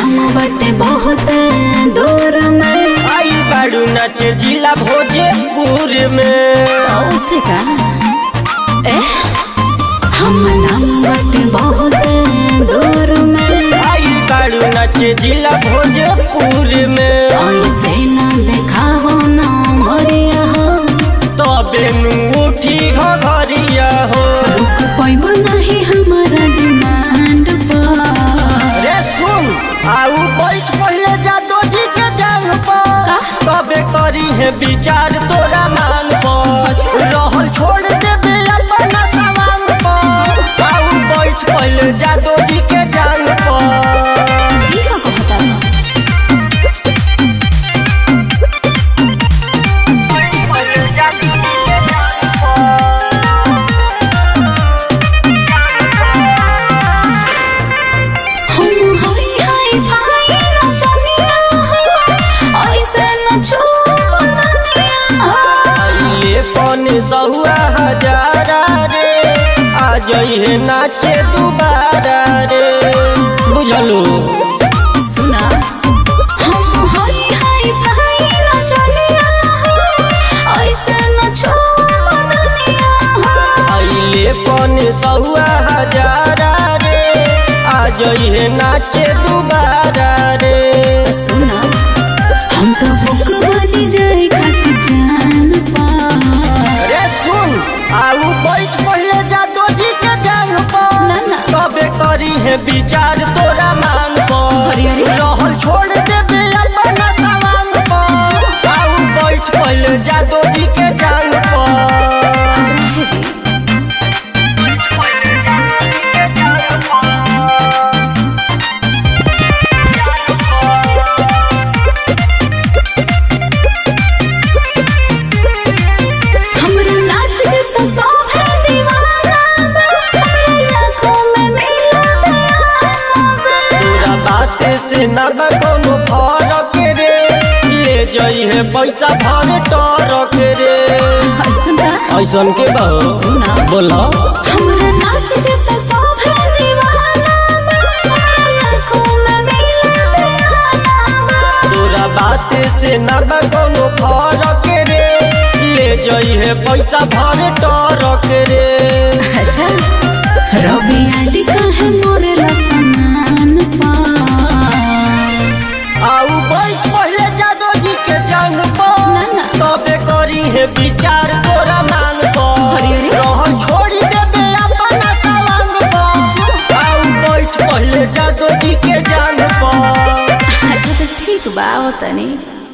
नाम बटे बहुत दूर में आई बाड़ू नाचे जिला भोजपुर में उसे का ए हम नाम बटे बहुत दूर में आई बाड़ू नाचे जिला भोजपुर में ऐसे ना देखावो ना मरिया हो तबे नु उठी घघरिया हो रुक पैबो नहीं हमारा डिमांड पर रे सुन आऊ बैठ पहले जादो जी के जांग पर का? तबे करी है विचार तोरा मान पर अच्छा। रहल छोड़ देबे अपना सवांग पर आऊ बैठ पहले जादो जी के जांग पर ई का कहता है? हम हाय हाय भाई नचनिया हो ऐसे नचो बननिया आइले पन सहुआ हजारा रे आ जइहे नाचे दुबारा रे बुझलो सुना हम हाय हाय भाई नचनिया हो ऐसे नचो बननिया आइले पन सहुआ हजारा रे आ जइहे नाचे दुबारा रे सुना हम तो बुक बनी जाए खातिर जान पा रे सुन आऊ बैठ पहले जादो जी के जांग पर ना, ना। तबे करी है विचार तोरा मांग पर अरे, अरे। रहल छोड़ देबे अपना सवांग पर आऊ बैठ पहले जादो जी के जांग पर रहे दे। हमरा नाच के तो सब है दीवाना बा हमरा आँखों में मिला दयाना बा तोरा बात से ना बा कोनो फरक रे ले जइहे पैसा भर टरक रे ऐसन का ऐसन के बा सुना। बोला हमरा नाच के तो सब है दीवाना बा हमरा आँखों में मिला दयाना बा तोरा बात से ना बा कोनो फरक रे ले जइहे पैसा भर टरक रे अच्छा रवि आदि कहे मोरे ला समान पा आऊ बैठ पहले जादो जी के जंग ना, पर ना। तबे करी है विचार तोरा मांग पर अरे, अरे। रहल छोड़ी देबे अपना सवांग पर आऊ बैठ पहले जादो जी के जंग पर अच्छा तो ठीक बा तनी